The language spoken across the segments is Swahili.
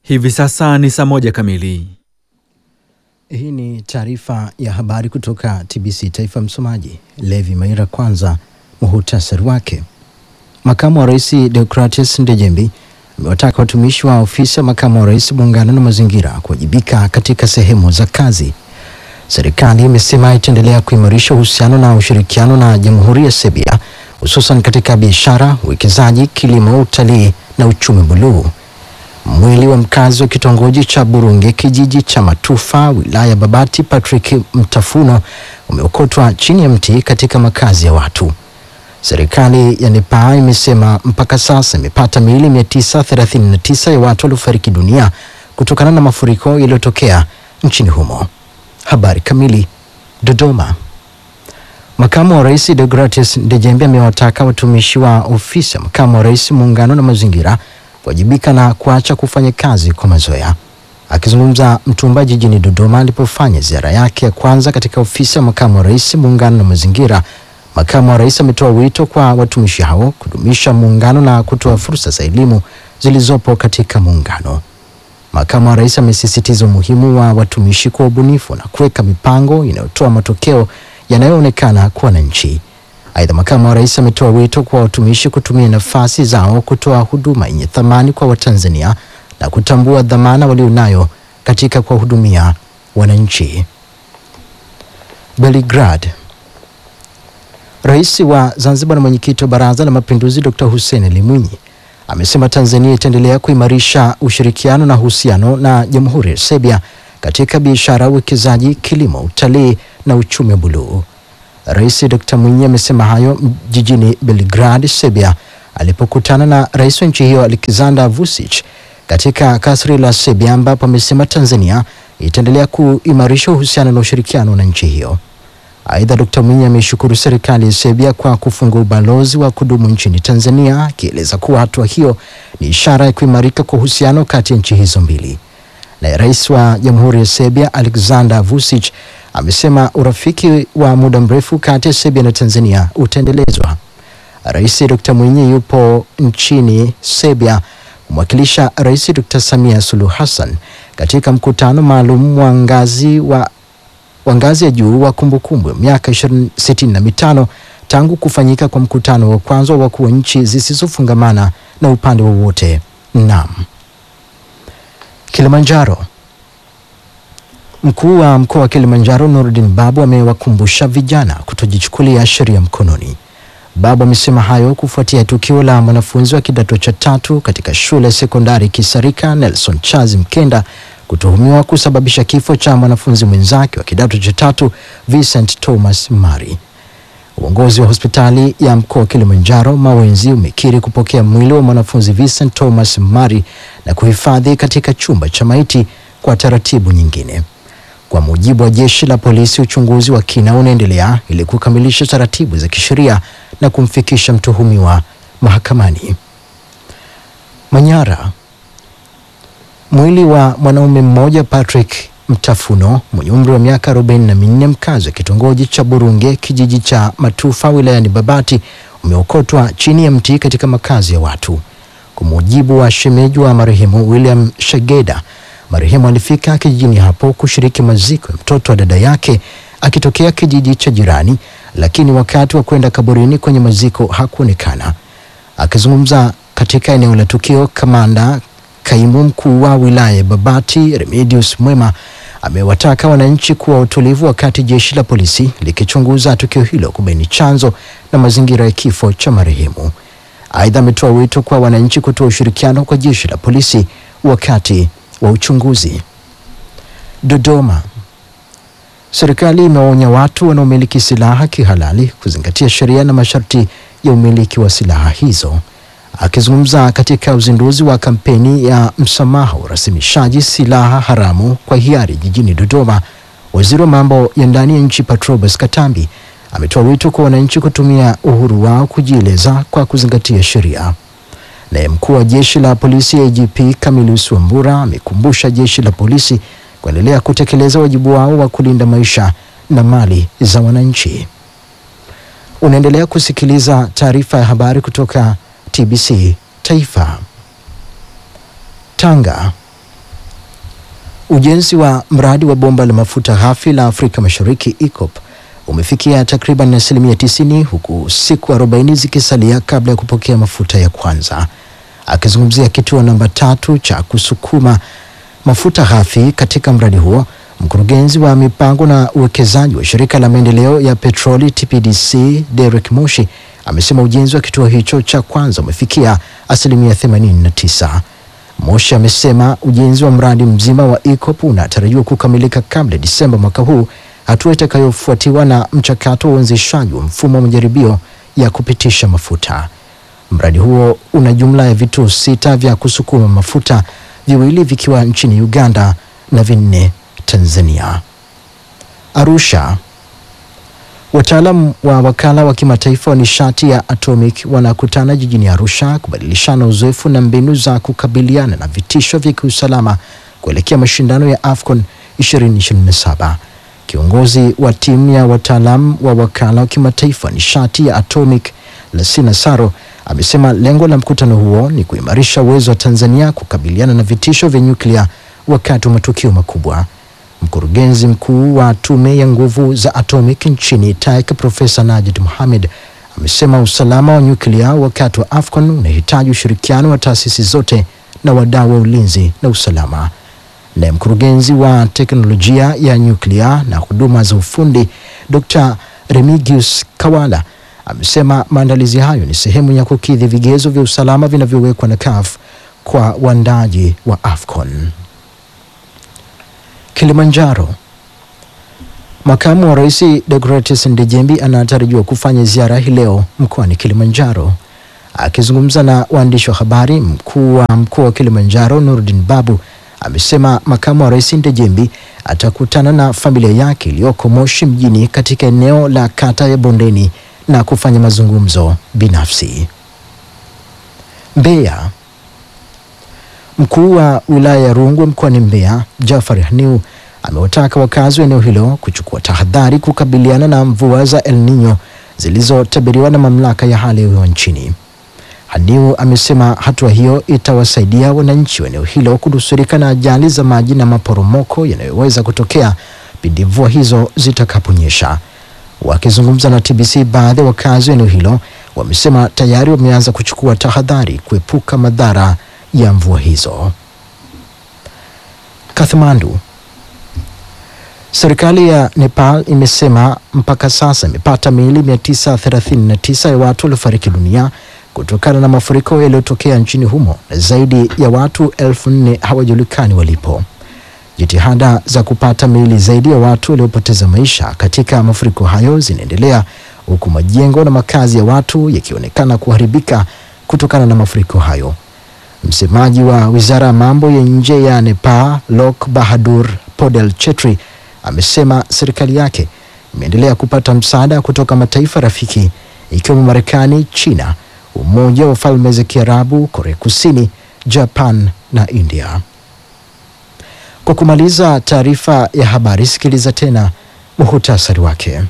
Hivi sasa ni saa moja kamili. Hii ni taarifa ya habari kutoka TBC Taifa. Msomaji Levi Maira. Kwanza muhutasari wake. Makamu wa Rais Deogratius Ndejembi amewataka watumishi wa ofisi ya makamu wa rais muungano na mazingira kuwajibika katika sehemu za kazi. Serikali imesema itaendelea kuimarisha uhusiano na ushirikiano na Jamhuri ya Serbia hususan katika biashara, uwekezaji, kilimo, utalii na uchumi buluu. Mwili wa mkazi wa kitongoji cha Burunge kijiji cha Matufa wilaya ya Babati Patrick Mtafuno umeokotwa chini ya mti katika makazi ya watu. Serikali ya Nepal imesema mpaka sasa imepata miili 939 ya watu waliofariki dunia kutokana na mafuriko yaliyotokea nchini humo. Habari kamili. Dodoma. Makamu wa Rais Deogratius Ndejembe amewataka watumishi wa ofisi ya makamu wa rais muungano na mazingira kuwajibika na kuacha kufanya kazi kwa mazoea. Akizungumza Mtumba jijini Dodoma alipofanya ziara yake ya kwanza katika ofisi ya makamu wa rais muungano na mazingira, makamu wa rais ametoa wito kwa watumishi hao kudumisha muungano na kutoa fursa za elimu zilizopo katika muungano. Makamu wa rais amesisitiza umuhimu wa watumishi kwa ubunifu na kuweka mipango inayotoa matokeo yanayoonekana kwa wananchi. Aidha, makamu wa rais ametoa wito kwa watumishi kutumia nafasi zao kutoa huduma yenye thamani kwa Watanzania na kutambua dhamana walionayo katika kuwahudumia wananchi. Belgrade. Rais wa Zanzibar na mwenyekiti wa Baraza la Mapinduzi Dr. Hussein Ali Mwinyi amesema Tanzania itaendelea kuimarisha ushirikiano na uhusiano na Jamhuri ya Serbia katika biashara, uwekezaji, kilimo, utalii na uchumi buluu. Rais Dr. Mwinyi amesema hayo jijini Belgrade, Serbia, alipokutana na rais wa nchi hiyo Alexander Vučić katika kasri la Serbia, ambapo amesema Tanzania itaendelea kuimarisha uhusiano na ushirikiano na nchi hiyo. Aidha, Dr. Mwinyi ameshukuru serikali ya Serbia kwa kufungua ubalozi wa kudumu nchini Tanzania, akieleza kuwa hatua hiyo ni ishara ya kuimarika kwa uhusiano kati ya nchi hizo mbili. Naye rais wa Jamhuri ya Serbia Alexander Vučić amesema urafiki wa muda mrefu kati ya Serbia na Tanzania utaendelezwa. Rais Dr. Mwinyi yupo nchini Serbia kumwakilisha Rais Dr. Samia Suluhu Hassan katika mkutano maalum wa ngazi wa wa ngazi ya juu wa kumbukumbu ya miaka sitini na mitano tangu kufanyika kwa mkutano wa kwanza wa wakuu wa nchi zisizofungamana na upande wowote. Naam. Kilimanjaro. Mkuu wa mkoa wa Kilimanjaro Nurdin Babu amewakumbusha vijana kutojichukulia sheria mkononi. Babu amesema hayo kufuatia tukio la mwanafunzi wa kidato cha tatu katika shule ya sekondari Kisarika Nelson Chazi Mkenda kutuhumiwa kusababisha kifo cha mwanafunzi mwenzake wa kidato cha tatu Vincent Thomas Mari. Uongozi wa hospitali ya mkoa wa Kilimanjaro Mawenzi umekiri kupokea mwili wa mwanafunzi Vincent Thomas Mari na kuhifadhi katika chumba cha maiti kwa taratibu nyingine. Kwa mujibu wa jeshi la polisi, uchunguzi wa kina unaendelea ili kukamilisha taratibu za kisheria na kumfikisha mtuhumiwa mahakamani. Manyara. Mwili wa mwanaume mmoja Patrick Mtafuno mwenye umri wa miaka 44 mkazi wa kitongoji cha Burunge kijiji cha Matufa wilayani Babati umeokotwa chini ya mti katika makazi ya watu. Kwa mujibu wa shemeji wa marehemu William Shageda, marehemu alifika kijijini hapo kushiriki maziko ya mtoto wa dada yake akitokea kijiji cha jirani, lakini wakati wa kwenda kaburini kwenye maziko hakuonekana. Akizungumza katika eneo la tukio, kamanda Kaimu mkuu wa wilaya ya Babati Remedius Mwema amewataka wananchi kuwa utulivu wakati jeshi la polisi likichunguza tukio hilo kubaini chanzo na mazingira ya kifo cha marehemu. Aidha, ametoa wito kwa wananchi kutoa ushirikiano kwa jeshi la polisi wakati wa uchunguzi. Dodoma. Serikali imewaonya watu wanaomiliki silaha kihalali kuzingatia sheria na masharti ya umiliki wa silaha hizo. Akizungumza katika uzinduzi wa kampeni ya msamaha urasimishaji silaha haramu kwa hiari jijini Dodoma, waziri wa mambo ya ndani ya nchi Patrobas Katambi ametoa wito kwa wananchi kutumia uhuru wao kujieleza kwa kuzingatia sheria. Naye mkuu wa jeshi la polisi IGP Camillus Wambura amekumbusha jeshi la polisi kuendelea kutekeleza wajibu wao wa kulinda maisha na mali za wananchi. Unaendelea kusikiliza taarifa ya habari kutoka TBC Taifa. Tanga. Ujenzi wa mradi wa bomba la mafuta ghafi la Afrika Mashariki EACOP umefikia takriban asilimia 90 huku siku 40 zikisalia kabla ya kupokea mafuta ya kwanza. Akizungumzia kituo namba tatu cha kusukuma mafuta ghafi katika mradi huo, mkurugenzi wa mipango na uwekezaji wa shirika la maendeleo ya petroli TPDC Derek Moshi amesema ujenzi wa kituo hicho cha kwanza umefikia asilimia 89. Moshi amesema ujenzi wa mradi mzima wa EACOP unatarajiwa kukamilika kabla ya Disemba mwaka huu, hatua itakayofuatiwa na mchakato wa uanzishaji wa mfumo wa majaribio ya kupitisha mafuta. Mradi huo una jumla ya vituo sita vya kusukuma mafuta, viwili vikiwa nchini Uganda na vinne Tanzania. Arusha. Wataalam wa wakala wa kimataifa wa nishati ya atomic wanakutana jijini Arusha kubadilishana uzoefu na mbinu za kukabiliana na vitisho vya kiusalama kuelekea mashindano ya AFCON 2027. Kiongozi wa timu ya wataalam wa wakala wa kimataifa wa nishati ya atomic Lassina Saro amesema lengo la mkutano huo ni kuimarisha uwezo wa Tanzania kukabiliana na vitisho vya nyuklia wakati wa matukio makubwa. Mkurugenzi mkuu wa tume ya nguvu za atomic nchini TAIC Profesa Najid Mohamed amesema usalama wa nyuklia wakati wa AFCON unahitaji ushirikiano wa taasisi zote na wadau wa ulinzi na usalama. Naye mkurugenzi wa teknolojia ya nyuklia na huduma za ufundi Dr. Remigius Kawala amesema maandalizi hayo ni sehemu ya kukidhi vigezo vya usalama vinavyowekwa na CAF kwa waandaji wa AFCON. Kilimanjaro. Makamu wa Rais Deogratius Ndejembi anatarajiwa kufanya ziara hii leo mkoani Kilimanjaro. Akizungumza na waandishi wa habari, mkuu wa mkoa wa Kilimanjaro Nurdin Babu amesema makamu wa rais Ndejembi atakutana na familia yake iliyoko Moshi mjini katika eneo la kata ya Bondeni na kufanya mazungumzo binafsi. Mbeya. Mkuu wa wilaya ya Rungwe mkoani Mbeya Jafar Haniu amewataka wakazi wa eneo hilo kuchukua tahadhari kukabiliana na mvua za El Nino zilizotabiriwa na mamlaka ya hali ya hewa nchini. Haniu amesema hatua hiyo itawasaidia wananchi wa eneo hilo kunusurika na ajali za maji na maporomoko yanayoweza kutokea pindi mvua hizo zitakaponyesha. Wakizungumza na TBC, baadhi ya wakazi wa eneo hilo wamesema tayari wameanza kuchukua tahadhari kuepuka madhara ya mvua hizo. Kathmandu. Serikali ya Nepal imesema mpaka sasa imepata miili 939 ya watu waliofariki dunia kutokana na mafuriko yaliyotokea nchini humo na zaidi ya watu elfu nne hawajulikani walipo. Jitihada za kupata miili zaidi ya watu waliopoteza maisha katika mafuriko hayo zinaendelea huku majengo na makazi ya watu yakionekana kuharibika kutokana na mafuriko hayo. Msemaji wa wizara ya mambo ya nje ya Nepal, Lok Bahadur Podel Chetri, amesema serikali yake imeendelea kupata msaada kutoka mataifa rafiki ikiwemo Marekani, China, Umoja wa Falme za Kiarabu, Korea Kusini, Japan na India. Kwa kumaliza taarifa ya habari, sikiliza tena muhutasari wake.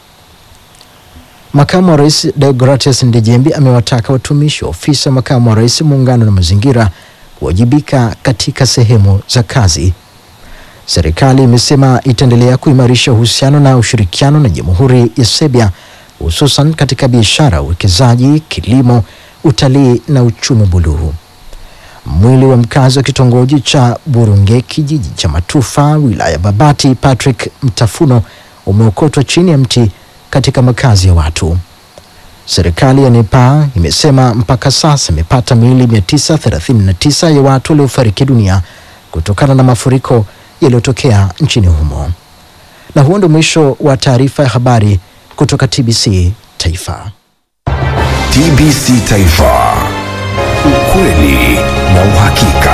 Makamu wa Rais Deogratius Ndejembi amewataka watumishi wa ofisi ya makamu wa rais muungano na mazingira kuwajibika katika sehemu za kazi. Serikali imesema itaendelea kuimarisha uhusiano na ushirikiano na Jamhuri ya Serbia hususan katika biashara, uwekezaji, kilimo, utalii na uchumi buluu. Mwili wa mkazi wa kitongoji cha Burunge kijiji cha Matufa wilaya Babati Patrick Mtafuno umeokotwa chini ya mti katika makazi ya watu. Serikali ya Nepal imesema mpaka sasa imepata miili 939 ya watu waliofariki dunia kutokana na mafuriko yaliyotokea nchini humo. Na huo ndio mwisho wa taarifa ya habari kutoka TBC Taifa. TBC Taifa, ukweli na uhakika.